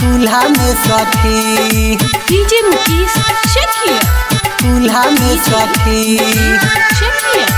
चूल्हा में सखी DJ Mukesh, check here. चूल्हा में सखी Check here.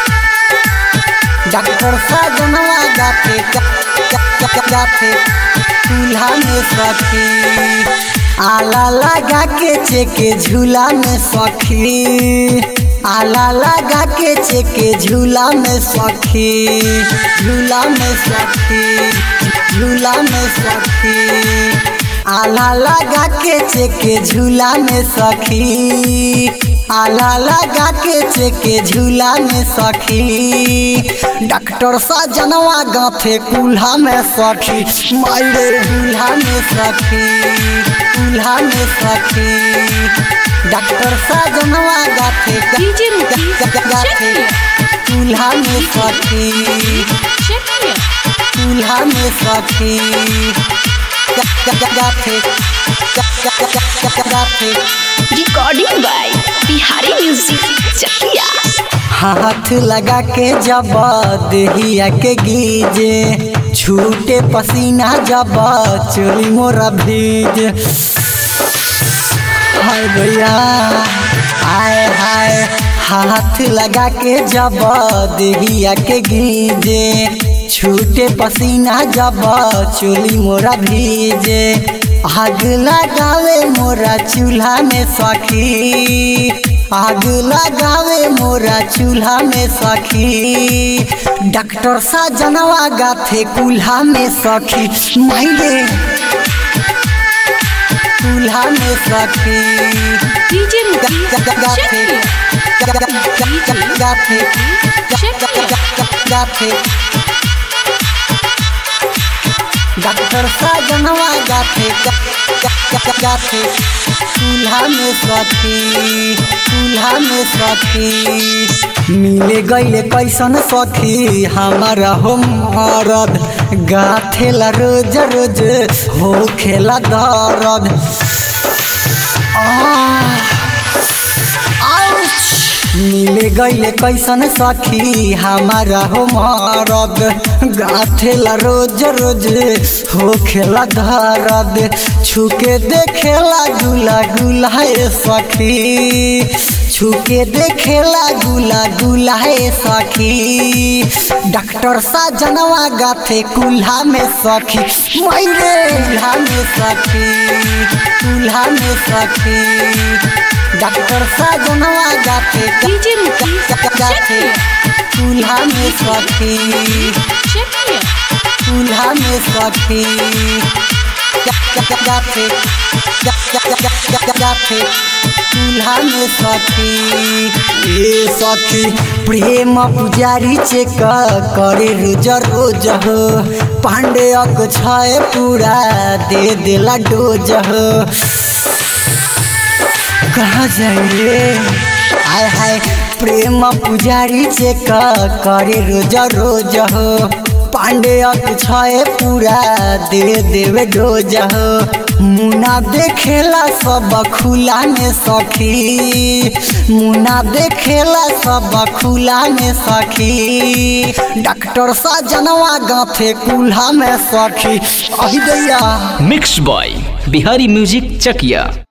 डॉक्टर साजनवा गाते गा- गा- गा- गाते चूल्हा में सखी आला लगा के चेके झूला में सखी आला लगा के चेके झूला में सखी झूला में सखी झूला में सखी आला लगा के चेके झूला में सखी आला लगा के चेके झूला में सखी डॉक्टर साजनवा गाथे कुल्हा में सखी मायरे कुल्हा में सखी कुल्हा में सखी डॉक्टर साजनवा गाथे DJ Mukesh, check गाथे here. कुल्हा में सखी Check here. चूल्हा में सखी गाथे गाथे Recording by Bihari Music, Chakia. हाथ लगा के जब देहिया के गीजे छूटे पसीना जब चोली मोरा भीज हाय भैया हाय हाय हाथ लगा के जब देहिया के गीजे छूटे पसीना जब चोली मोरा भीजे आग लगावे मोरा चूल्हा में सखी आग लगावे मोरा चूल्हा में सखी डॉक्टर साजनवा गाथे कुल्हा में सखी माइले चूल्हा में सखी DJ Mukesh, check here. गाथे Check here. गाथे डॉक्टर साजनवा गाथे गाथे चूल्हा में सखी चूल्हा में सखी मिले गईले कैसन सखी हमारा हो मरद गाथेला रोज रोज हो खेला दर्द आह आउच! मिले गईले कैसन सखी हमारा हो मरद गाथेला रोज रोज हो खेला धरद छुके देखेला गुला गुला है सखी छुके देखेला गुला गुला है सखी डॉक्टर साजनवा गाथे कुल्हा में सखी मैरे कुल्हा में सखी कुल्हा में सखी डॉक्टर साजनवा गाथे DJ Mukesh, check गाथे here. चूल्हा में सखी Check here. चूल्हा में सखी गाथे गाथे चूल्हा में सखी ए सखी प्रेम पुजारी चेक करे रोज रोज हो पांडे अक छय पूरा दे देला डोज हो कहाँ जाइए हाय हाय प्रेम पुजारी चेक करे रोज रोज हो पांडे छे पूरा दे देवे डोज हो मुना देखेला सब खुला में सखी मुना देखेला सब खुला में सखी डॉक्टर साजनवा गाथे कुल्हा में सखी अहि दैया mix by Bihari music Chakiya